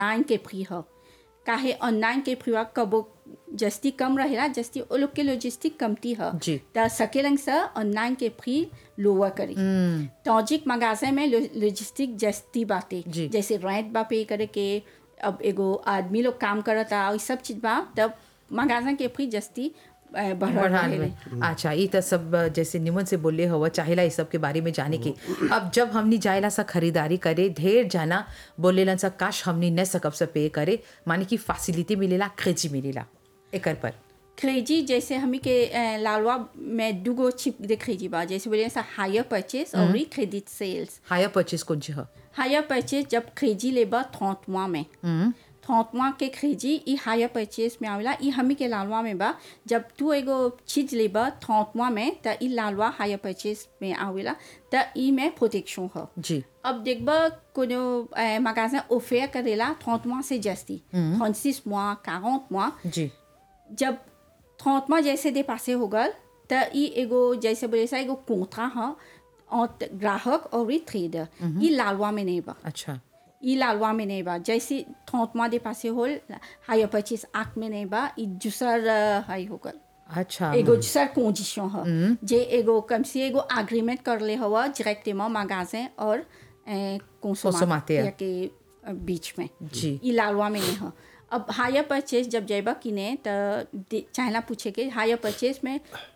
Online के free ह काहे ऑनलाइन के फ्री कबो जस्ती कम रहेला जस्ती ओ लोग के लॉजिस्टिक कमती ह जी। त सकेलन से ऑनलाइन के फ्री लोअर करी टॉजिक मगाजे में लॉजिस्टिक जस्ती बाटे जी। जैसे रेंट बा पे करे के अब एगो आदमी लोग काम करता और सब चीज बा तब मगाजा के फ्री जस्ती अ, बढ़ल बढ़ान रहेले में अच्छा ये तो सब अ, जैसे निमन से बोले हवा चाहेला इस सब के बारे में जाने के अब जब हमनी जाएला सा खरीदारी करे ढेर जाना बोलेलन सा काश हमनी न सकब से पे करे माने कि फैसिलिटी मिलेला क्रेजी मिलेला एकर पर क्रेजी जैसे हमी के अ, लालवा में दुगो छिप दे क्रेजी बा जैसे बोले सा हायर परचेस और क्रेडिट सेल्स हायर परचेज कौन ची ह हायर परचेस जब क्रेजी लेबा थौतवा में थौतवा के क्रेजी ई हायर परचेस में आवेला ई हमी के लालवा में बा जब तू एगो चीज लेबा थौतवा में त ई लालवा हायर परचेस में आवेला त ई में प्रोटेक्शन ह जी अब देखबा कोनो मगाजा ऑफर करेला थौतवा से जस्ती थौंतीस मुआ quarante मुआ जी जब थौतमा जैसे दे पासे हो गल त ई एगो जैसे बोले सा एगो कोंथा ह और ग्राहक और ई ट्रेडर ई लालवा में नहीं बा अच्छा ई लालवा में नहीं बा जैसे थौतमा दे पासे होल हायर परचेस एक्ट में नहीं बा ई दूसर अ, हाई हो गल अच्छा एगो दूसर कंडीशन ह जे एगो कम से एगो एग्रीमेंट कर ले हवा डायरेक्टली मगाजे और Consommateur. कंसोमाteur के अ, बीच में जी। ई लालवा में नहीं ह अब हायर परचेस जब जाइबा किने त दे- चाहेला पूछे के हायर परचेस में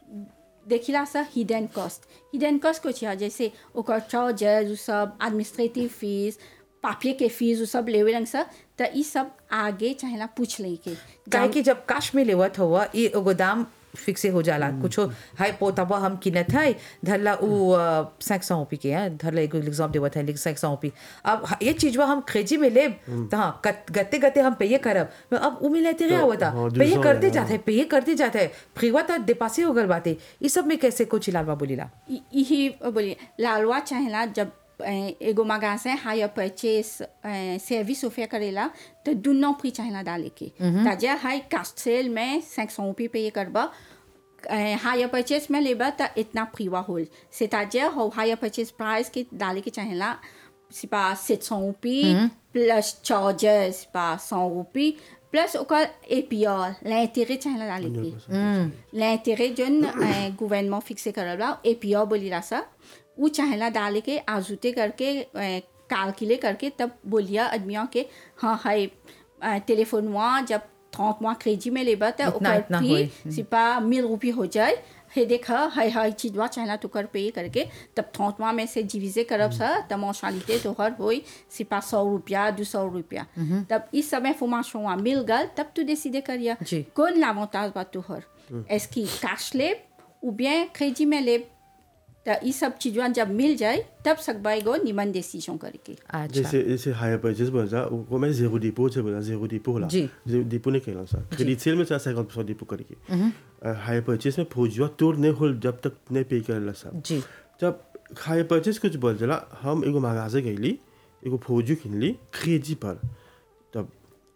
देखिला सा हिडन कॉस्ट हिडन कॉस्ट कुछ है जैसे ओकर चार्जेस उ सब एडमिनिस्ट्रेटिव फीस पापिये के फीस उ सब लेवे लंग सा त ई सब आगे चाहेला पूछ ले के काहे कि जब काश में लेवत हुआ ये एगो दाम फिक्से हो जाला कुछो हाय पोतबा हम किनत है धरला उ सैक सौ पी के है धरला एगो एग्जाम देवत है लेकिन सैक सौ पी अब ह- ये चीजवा हम क्रेजी में लेब तो हाँ कत- गते गते हम पे करब अब उ मिलते रहे हुआ था हाँ, पे दूसरा करते है, जाते है पे करते जाते है फ्रीवा तो देपासे हो गल बाते ये सब में कैसे कुछ लालवा बोलीला इ- यही बोलिए लालवा चाहेला जब अ, एगो मगासे हायर परचेस सर्विस ऑफर करेला तो दुनो फ्री चाहेला डाले के ताजा हाई कास्ट सेल में cinq cent रुपये पे करबा हायर परचेस में लेबा तो इतना फ्रीवा होल से ताजा हो हायर परचेस प्राइस के डाले के चाहेला सिपा sept cent रुपये प्लस चार्जेस सिपा सौ रुपये प्लस ओकर एपीआर l'intérêt चाहेला डाले के l'intérêt जोन गवर्नमेंट फिक्से करल बा एपीआर बोलीला सा उ चाहेला डाले के आजूते करके कैलकुलेट करके तब बोलिया आदमियों के हाँ हाय टेलीफोन वहाँ जब थौत वहाँ क्रेजी में लेबा त इतना- ओकर इतना फी होई। सिपा मिल रुपये हो जाए हे देख हाय हाय चीजवा चाहेला तो कर पे करके तब थौतवा में से डिविजे करब सा तब मौशालिते तोहर होई सिपा सौ रुपया दो सौ रुपया तब इस समय फॉर्मेशन वहाँ मिल गल तब तू डिसीडे करिया जी। कौन l'avantage बा तोहर est-ce कि कैश लेब ou bien क्रेजी में लेब त ई सब चीजवा जब मिल जाए तब सकबा एगो निमन डिसीजन करके अच्छा जैसे जैसे हायर परचेज बोला जा वो मैं जीरो डिपो से बोला जीरो डिपो होला जी। जीरो डिपो नहीं कहला सा क्रेडिट सेल में सा 50% डिपो करके हायर परचेज में फौजिया तोड़ नहीं होल जब तक नहीं पे करला सा जी जब हायर परचेज कुछ बोल जला हम एगो मगाजे गईली एगो फौजी किनली क्रेजी पर तब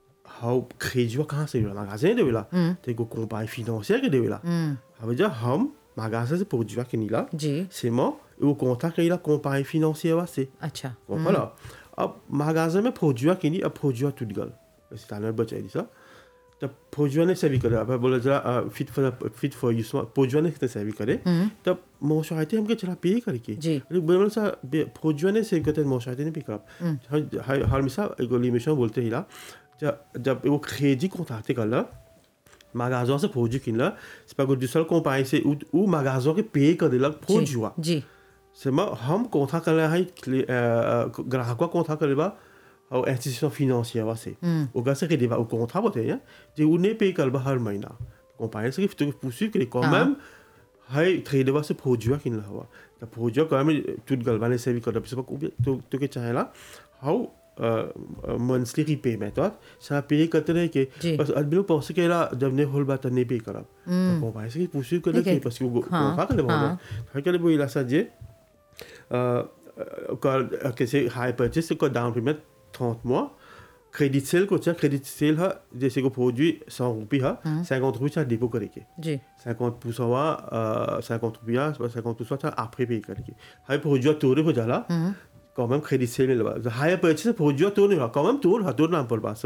हाउ क्रेजिवा कहाँ से देवेला मगाजे देवेला तो एगो कंपनी फिनेंशियर के देवेला अब जब हम मगाजे से फौजिवा किनीला जी c'est moi एगो कॉन्ट्रैक्ट कईला कंपनी फिनेंशियर से अच्छा voilà अब magasin में फौजिया किनी अब फौजिया टूट गल ऐसे ताने बचाई दी सा तब फौजिया ने सेवी करे अब बोला जरा fit for fit for use फौजिया ने कितने सेवी करे तब मोशाइते हमके चला पे करके जी। अरे बोला सा फौजिया ने सेवी करते मोशाइते ने पे कर हर हर मिसा एगो लिमिशन बोलते ही ला जब जब वो खेजी कॉन्ट्रैक्ट करला magasin से फौजी किनला c'est pas que du seul compagnie c'est où où magasin के पे कर देला फौजिया जी Seulement, हम कॉन्ट्रैक्ट कर रहे हैं ग्राहक कॉन्ट्रैक्ट करे बा और इंस्टीट्यूशन फिनेंशियर वा से ओगा से देवा au contrat बोते हैं जे उन्हें पे कर बा हर महीना कंपनी से तो poursuivre que quand même हाय ट्रेड वा से फौजिया किन हवा तो Fauzia quand même tout galvané से भी कर pas तो तो के चाहेला हाउ मंथली रीपेमेंट और ça payer करते रहे के जी। बस आदमी लोग pense que là जब ने होल बात नहीं पे करब तो कंपनी से poursuivre करे Okay. के parce que वो हाँ, contrat कर हाँ। ले है que वो इला सा जे ओकर कैसे हाई परचेस को down payment 30 mois credit sale को चाहिए क्रेडिट सेल है जैसे को फौजी सौ रुपये है cinquante रुपये चाहिए डिपो करेंगे जी cinquante pour cent wa cinquante रुपया cinquante pour cent चाहिए après पे करेंगे हाई फौजी तोड़े हो जाला quand même crédit सेल में लगा हाई परचेस फौजी तोड़ने का quand même तोड़ हा तोड़ना पड़ बा